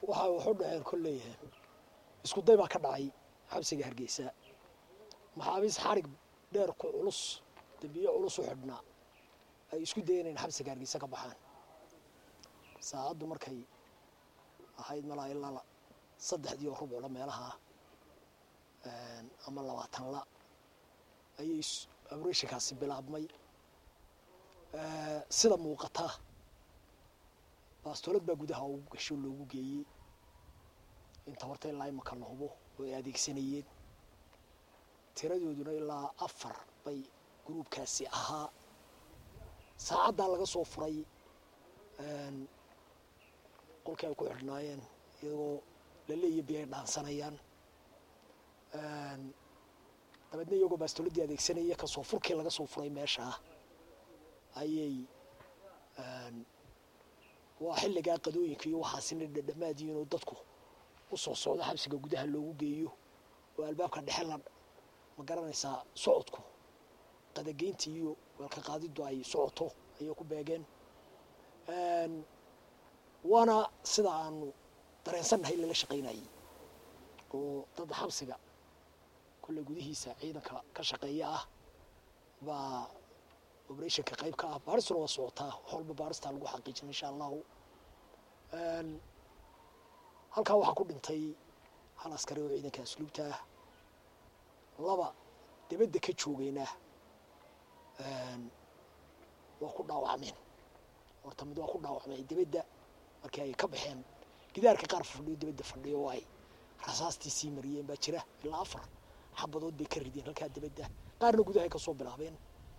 waxa wuxuu dhaceen kolley isku day baa ka dhacay xabsiga hargeysa maxaabiis xarig dheer ku culus dambiye culus u xidhnaa ay isku dayeen in xabsiga hargeysa ka baxaan saacaddu markay ahayd malaa ilaa saddexdii oo rubcla meelaha ama labaatan la ayay abreshinkaasi bilaabmay sida muuqata baastolad baa gudaha ugu gasho loogu geeyey inta horta ilaa imaka la hubo oo ay adeegsanayeen tiradooduna ilaa afar bay gruubkaasi ahaa saacaddaa laga soo furay qolkii ay ku xidhnaayeen iyagoo laleeya bi ay dhaansanayaan dabeedna iyagoo baastoladii adeegsanaya kasoo furkii laga soo furay meeshaa ayay waa xilligaa qadooyinka iyo waxaasina dhadhamaadiin oo dadku u soo socdo xabsiga gudaha loogu geeyo oo albaabka dhexe la ma garanaysaa socodku qadageynta iyo weelka qaadiddu ay socoto ayay ku beegeen waana sida aanu dareensannahay lala shaqaynayay oo dad xabsiga kolle gudihiisa ciidanka ka shaqeeya ah baa operationka qayb ka ah baaristuna waa socotaa wax walba baaristaa lagu xaqiijina insha allahu halkaa waxaa ku dhintay hal askari oo ciidanka asluubta ah laba dibadda ka joogayna waa ku dhaawacmeen horta mid waa ku dhaawacmay dibadda markii ay ka baxeen gidaarka qaar fadhiyo dibadda fadhiyo oo ay rasaastii sii mariyeen baa jira ilaa afar xabadood bay ka rideen halkaa dibadda qaarna gudahay ka soo bilaabeen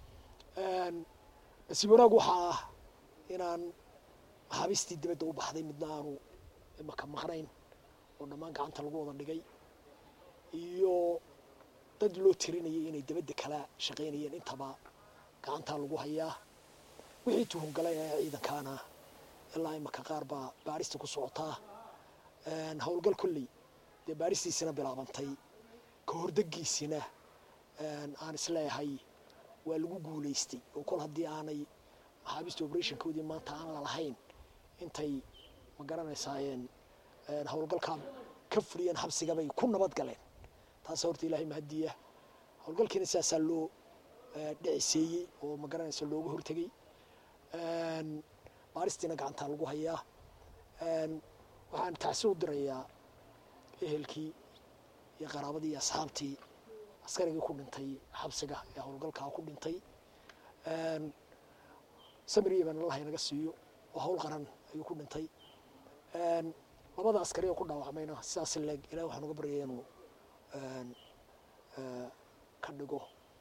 nasiib wanaag waxaa ah inaan maxaabiistii dibadda u baxday midna aanu imaka maqnayn oo dhammaan gacanta lagu wada dhigay iyo dad loo tirinayay inay dibadda kala shaqaynayeen intaba gacantaa lagu hayaa wixii tuhungalay ee ciidankaana ilaa imaka qaar baa baarista ku socotaa howlgal kolley dee baaristiisina bilaabantay ka hordegiisina aan isleeyahay waa lagu guulaystay oo kol haddii aanay maxaabiista operationkoodii maanta aan lalahayn intay ma garanaysaayeen howlgalkaa ka fuliyeen xabsigabay ku nabad galeen taasa horta ilaahay mahadiya howlgalkiina sidaasaa loo dhiciseeyey oo ma garanaysa looga hortegey baaristiina gacantaa lagu hayaa waxaan tacsi u dirayaa ehelkii iyo qaraabadii iyo asxaabtii askarigii ku dhintay xabsiga ee howlgalkaa ku dhintay samiriyaban allah inaga siiyo oo hawl qaran ayuu ku dhintay labada askari oo ku dhaawacmayna sidaas leeg ilahi waxaan uga baryaya inuu ka dhigo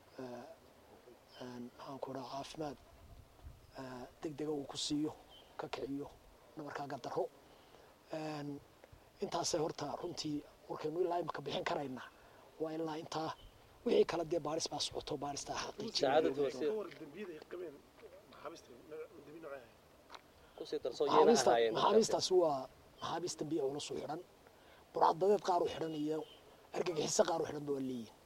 maxaan ku dhaha caafimaad deg dega uu ku siiyo ka kiciyo nabarkaaga daro intaasay horta runtii warkaynu ilaa imaka bixin karayna waa ilaa intaa wixii kale dee baaris baa socoto baaristaa xaqiijinmaxaabiistaasi waa maxaabiis dambiya culus u xidhan burcadbadeed qaar u xidhan iyo argagixiso qaar u xidhan ba waa leeyihin